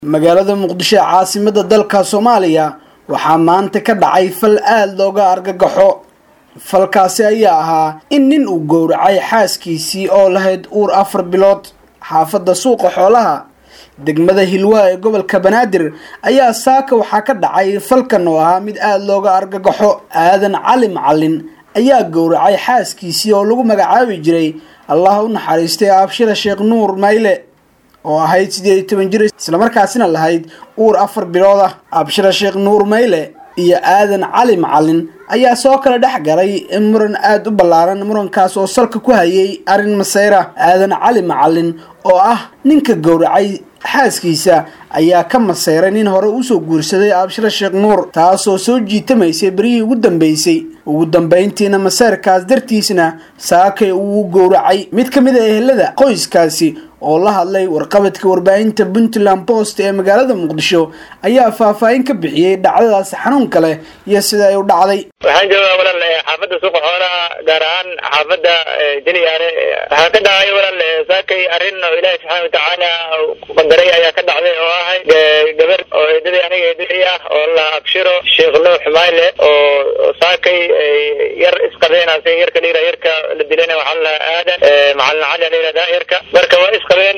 magaalada muqdisho ee caasimada dalka soomaaliya waxaa maanta ka dhacay fal aada looga argagaxo falkaasi ayaa ahaa in nin uu gowracay xaaskiisii oo lahayd uur afar bilood xaafadda suuqa xoolaha degmada hilwaa ee gobolka banaadir ayaa saaka waxaa ka dhacay falkan oo ahaa mid aada looga argagaxo aadan cali macalin ayaa gowracay xaaskiisii oo lagu magacaabi jiray allah u naxariistay abshira sheekh nuur mayle oo ahayd sideed iyo toban jir islamarkaasina lahayd uur afar bilood ah abshira sheekh nuur mayle iyo aadan cali macalin ayaa soo kala dhex galay muran aada u ballaaran murankaas oo salka ku hayay arrin maseyra aadan cali macalin oo ah ninka gowracay xaaskiisa ayaa ka maseyray nin hore usoo guursaday abshira sheekh nuur taasoo soo jiitamaysay berihii ugu dambeysay ugu dambeyntiina maseyrkaas dartiisna saakay uu gowracay mid ka mid a ehelada qoyskaasi oo la hadlay warqabadka warbaahinta puntland post ee magaalada muqdisho ayaa faahfaahin ka bixiyey dhacdadaasi xanuunka leh iyo sida ay u dhacday waxaan joogaa walaal xaafadda suuqa xoolaha gaar ahaan xaafadda jeliyaare waxaa ka dhacay walaal saakay arrin oo ilaahi subxaana watacaala qadaray ayaa ka dhacday oo ahayd gabar oo eedadii aniga eedadii ah oo la abshiro sheekh nuux mayle oo saakay yar isqabeen ase yarka dhira yarka la dilayna waxaa la aadan macalin cali la yihahdaa yarka marka waa isqabeen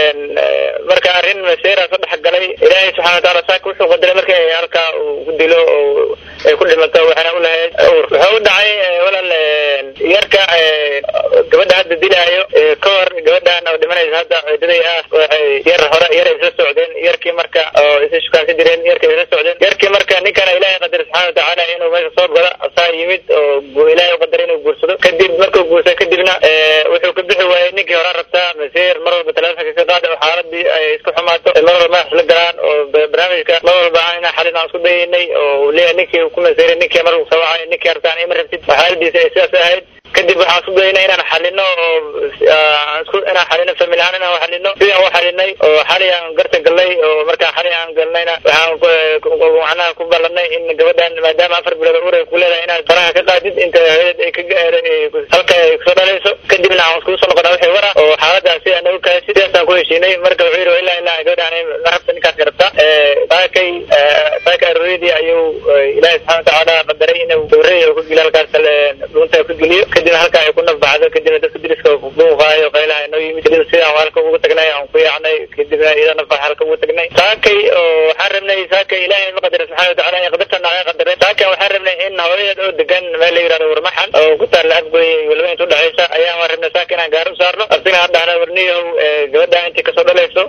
marka arrin maseera soo dhex galay ilaahay subxana wataala saaka wuxuu qadaray marka halka uu ku dilo oo ay ku dhimato waxaana u lahayd ur wuxuu u dhacay walaal yarka gabadha hadda dilaayo ka hor gabadhan oo dhimanaysa hadda eedaday ah waxay yar hore yar isla socdeen yarkii marka oo isla shukaansan jireen yarka isla socdeen yarkii marka ninkana ilaahay qadar subxana watacaala inuu meesha soo galo asaa yimid oo ilaahay u qadaray inuu guursado kadib markuu guursado kadibna wuxuu ka bixi waayey ninkii hore rabtaa masiir mar walba telefonka ka qaada oo xaaladii ay isku xumaato mar walba madax isla galaan oo barnaamijka mar walba aan inaa xalin aan isku dayaynay oo leeyahay ninkii ku masiiray ninkii mar soo wacay ninkii rabtaan ima rabtid xaaladiisa ay sidaas ahayd kadib waxaan isku daynay inaan xalino oo inaan xalino famil ahaan inaan xalino sidaan u xalinay oo xali aan garta galnay oo markaan xali aan galnayna waxaan macnaha ku ballanay in gabadhan maadaama afar bilood uur ay ku leedahay inaad faraha ka qaadid inta hooyad ay ka halka ay kusoo dhalayso kadibna aan iskugu soo noqonaa wixii wara oo xaaladaas si aan ugu kahay sidaasaan ku heshiinay marka wuxuu yidhi ilaa ilaa gabadhan ma rabta ninkaas ka rabta saakay saaka arooriyadii ayuu ilaahi subxana watacaala qadaray inuu dowrey oo ku geliyo halkaas dhuunta ku geliyo kadibna halka ay ku nafbacdo kadibna dadka diriska buuqaayo qaylaha inoo yimid kadib sidaan halka ugu tagnay aan ku yaacnay kadibna iyada nafbax halka ugu tagnay saakay oo waxaan rabnay saakay ilaahay ma qadara subxana watacaala in qadartan naga qadaray saakay waxaan rabnay in hooyad oo degan meel la yihahdo warmaxan oo ku taalla afgoy walba inta udhexaysa ayaan waan rabnay saaka inaan gaari u saarno abtina aan dhahna warniyahow gabadha intii kasoo dhalayso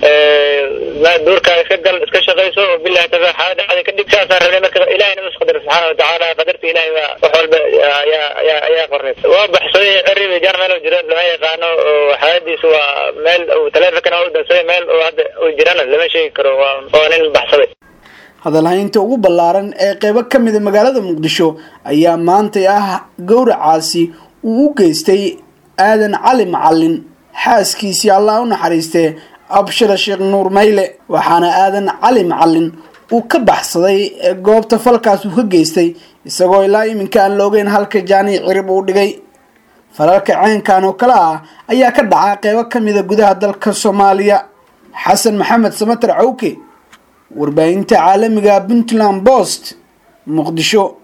duurkaa iska gal iska shaqayso oo bilahi taala xaalada dhacday kadib sidaasaan rabnay marka ilahayna mas qadara subxaana watacaala qadarta ilahay baa wax walba ayaa ayaa ayaa qornay waa baxsooy ceribi jaar meel oo jiro lama yaqaano oo xaaladiisu waa meel taleefonkana waa u dansaday meel oo hadda uu jirana lama sheegi karo waa waa nin baxsaday hadalhaynta ugu ballaaran ee qeybo ka mida magaalada muqdisho ayaa maantay ah gowracaasi uu u geystay aadan cali macalin xaaskiisii allah u naxariistee abshira sheekh nuur mayle waxaana aadan cali macalin uu ka baxsaday goobta falkaas uu ka geystay isagoo ilaa iminka aan la ogeyn halka jaani cirib uu dhigay falalka ceenkan oo kale ah ayaa ka dhaca qeybo ka mida gudaha dalka soomaaliya xasan maxamed samatar cawke warbaahinta caalamiga puntland post muqdisho